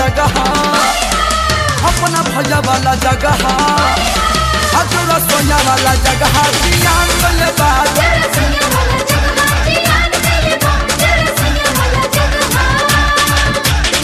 जगह अपना भैया वाला जगह हजूरा सोया वाला जगह जियान कइले बा तेरे सैया वाला जगह जियान कइले बा तेरे सैया वाला जगह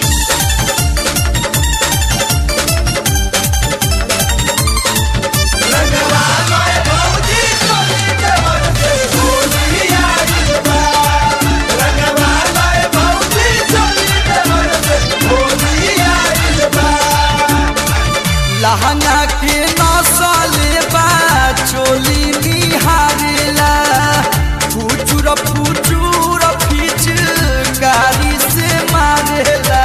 लहंगा के नौसाले बा चोली निहारेला फुचुर फुचुर फीच गाड़ी से मारेला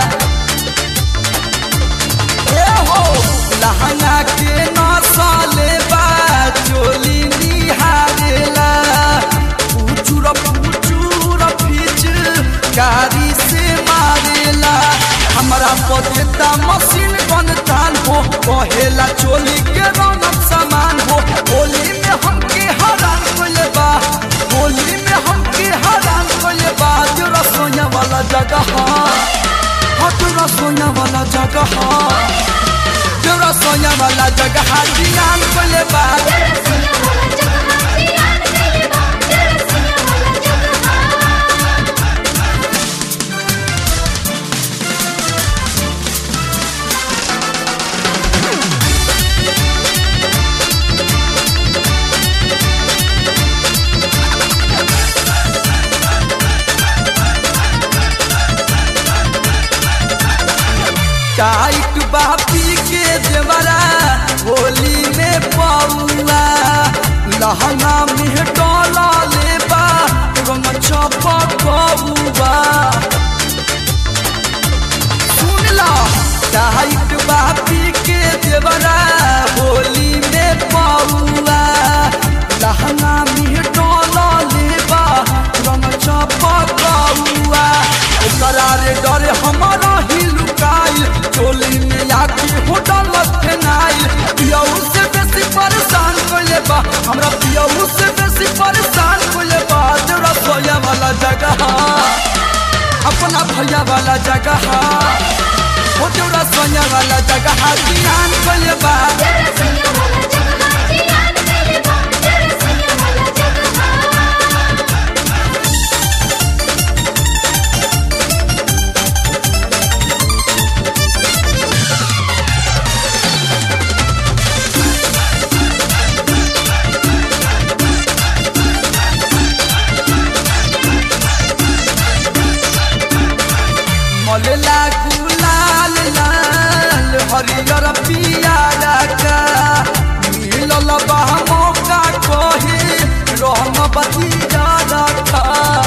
ए हो लहंगा के नौसाले बा चोली निहारेला फुचुर फुचुर फीच गाड़ी से मारेला हमरा पदेता मशीन बन तान हो कहेला चोली के रौनक सामान हो होली में हमके हरान कोले बा होली में हमके हरान कोले बा जो रसोया वाला जगह हाँ जो रसोया वाला जगह जो रसोया वाला जगह जियान कोले बा तेरे सैया वाला जगह जियान कइले बा तेरे सैया वाला जगह टाइट बापी के देवरा होली में पौआ लहंगा में डोला लेबा रंग छपा कबुआ सुन ला टाइट बापी के देवरा होली में पौआ लहंगा में डोला लेबा रंग छपा कबुआ ओकरा रे डरे हमारा ही लुकाइल चोली में आके होटल फेनाइल पियऊ से बेसी परेशान कोइले बा हमरा पियऊ से बेसी परेशान कोइले बा तेरा सोया वाला जगह अपना भैया वाला जगह हो तेरा सोया वाला जगह ध्यान कोइले बा तेरे सैया वाला जगह जियान कइले बा तेरे सैया वाला जगह मलेला गुलाल लाल हरियर पियारा का मिलल बा मौका कहे रहम बतिया रखा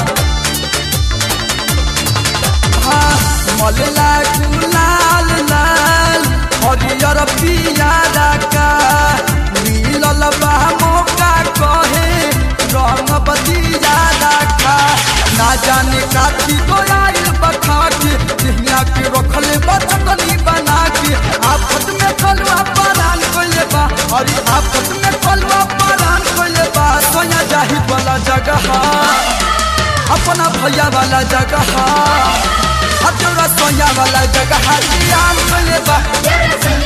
हाँ मलेला गुलाल लाल हरियर पियारा का मिलल बा मौका कहे रहम बतिया रखा ना जाने काती गोयाइल बखा के दिहनिया के रखले बचतनी बना के आफत में कलवा परान कोइले बा अरे आफत में कलवा परान कोइले बा सोया जाहि वाला जगह अपना भैया वाला जगह हजूरा सोया वाला जगह जियान कोइले बा तेरे सैया